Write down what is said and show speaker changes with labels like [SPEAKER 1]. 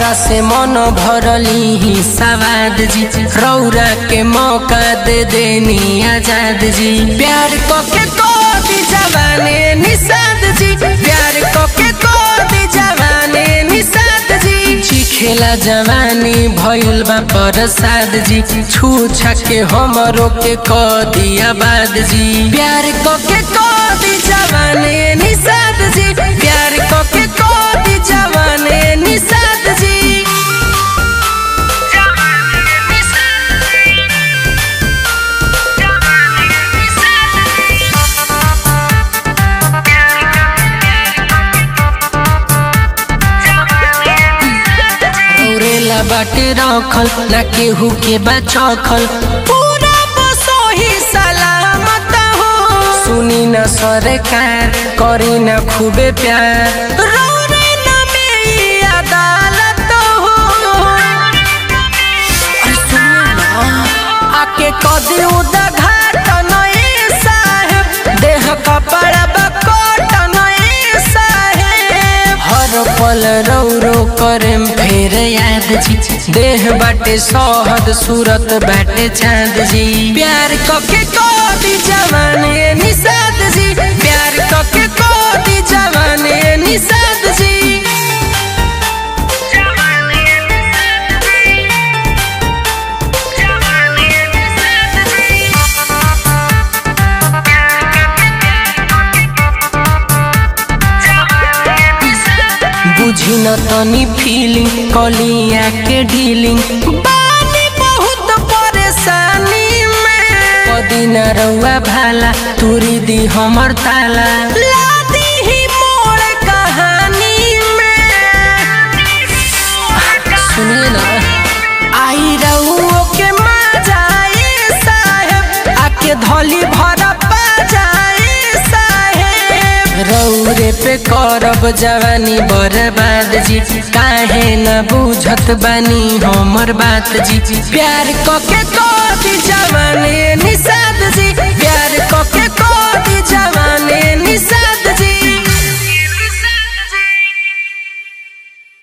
[SPEAKER 1] तोहरा से मन भरली ही सवाद जी रौरा के मौका दे देनी आजाद जी प्यार को के को दी जवाने निषाद जी प्यार को के को दी जवाने निषाद जी चिखेला जवानी भइल बा प्रसाद जी छू छके हमरो के क दिया बाद जी प्यार को के को दी जवाने निषाद जी प्यार को के को दी जवाने निषाद जी रौरेला बाटे रखल ना केहू के बचखल पूरा बसोही सलामत हो सुनी न सरकार करी न खूबे प्यार रौरे न में ई अदालत हो अरे सुनिए ना, आके कदी उदा घाट नए साहेब देह कपड़ा बकोट नए साहेब हर पल रौरो करेम फेर याद जी देह बाटे सोहद सूरत बाटे चांद जी प्यार कके कोदी जवाने निषाद जी प्यार कके कोदी जवाने निषाद जी बुझी न तनी फीलिंग कलिया के डीलिंग बानी बहुत परेशानी में कदी न रउआ भाला तुरी दी हमर ताला लादी ही मोर कहानी में सुनिए ना आई रउओ के मजाए साहेब आके धोली भरा जाए साहेब रौरे पे करब जवानी बर्बाद जी काहे न बुझत बानी हमर बात जी प्यार कके कोदी जवानी निषाद जी प्यार कके कोदी जवानी निषाद जी